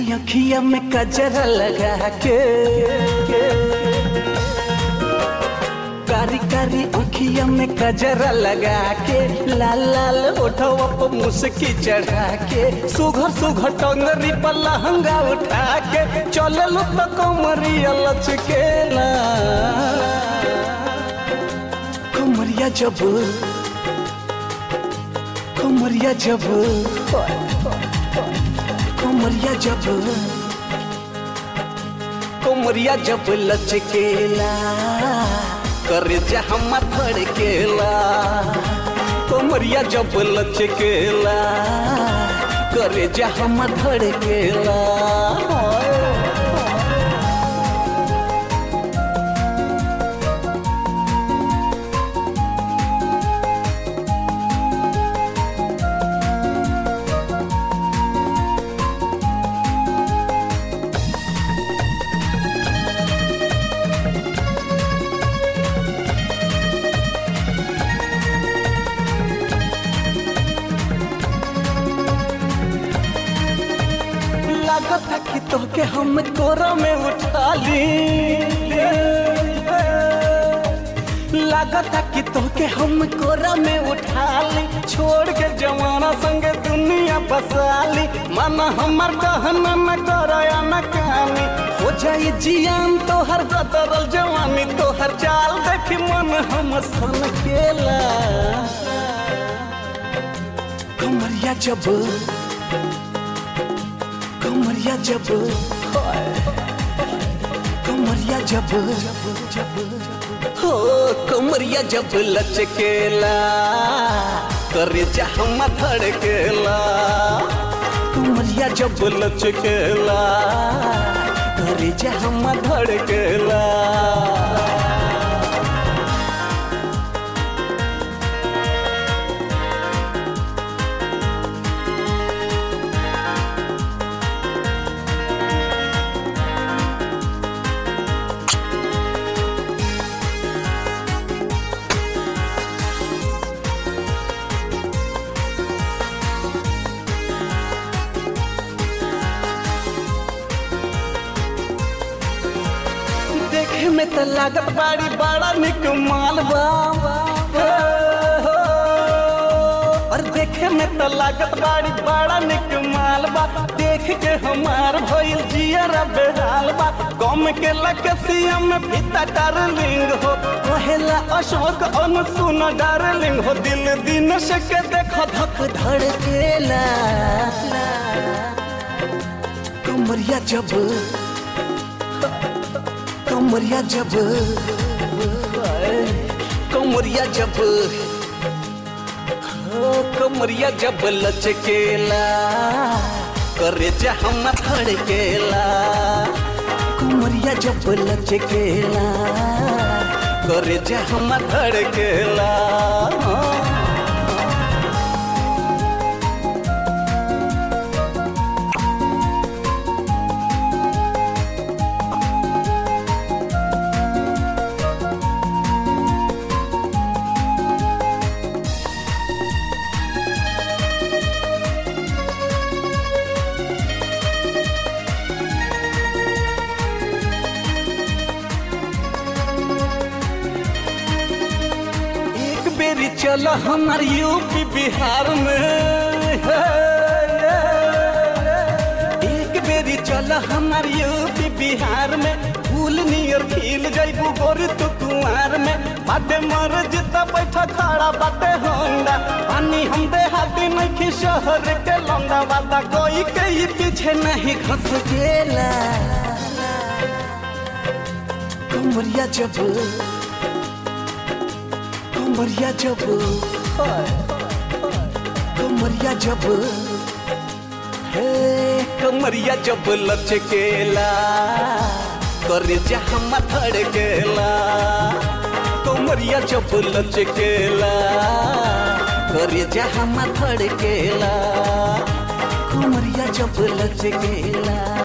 अखिया में कजरा लगा के कारी कारी अखिया में कजरा लगा के लाल लाल ओठवा पर मुस्की चढ़ा के सुघर सुघर टंगरी पर लहंगा उठा के चले लो तो कमरिया लचकेला कमरिया जब कमरिया जब कमरिया जब कमरिया जब लचकेला करे हम धड़केला कमरिया जब लचकेला करे हम धड़केला लागत है कि तोके हम कोरा में उठा ली लागत है कि तोके हम कोरा में उठा ली छोड़ के जमाना संग दुनिया बसा ली मन हमर कहना न करया न कहानी हो जाई जियान तोहर गदरल जवानी तोहर चाल देखी मन हम सन केला कमरिया जब कमरिया जब कमरिया जब हो कमरिया जब लचकेला करे हम धड़केला कमरिया जब लचकेला करे हम धड़केला देखे में तो लागत बाड़ी बड़ा निक मालवा और देखे में तो लागत बाड़ी बड़ा निक मालबा देख के हमार भइल जियरा बेहाल बा गम के लकसिया में पिता डार्लिंग हो कहेला अशोक अन सुन डार्लिंग हो दिल दिन से के देख धक धड़केला कमरिया जब कमरिया जब कमरिया जब हो, कमरिया जब लचकेला करे हम धड़केला कमरिया जब लचकेला करे हम धड़केला एक बेरी चल हमार यूपी बिहार में एक बेरी चल हमार यूपी बिहार में फूल नियर खिल जैबू गोरी तू कुआर में बाटे मर जिता बैठा खड़ा बाटे होंडा पानी हम देहाती नहीं शहर के लौंडा बाता कोई के ही पीछे नहीं घस गेला कमरिया जब कमरिया जब कमरिया जब हे कमरिया जब लचकेला करे हम धड़केला कमरिया जब लचकेला करे हम धड़केला कमरिया जब लचकेला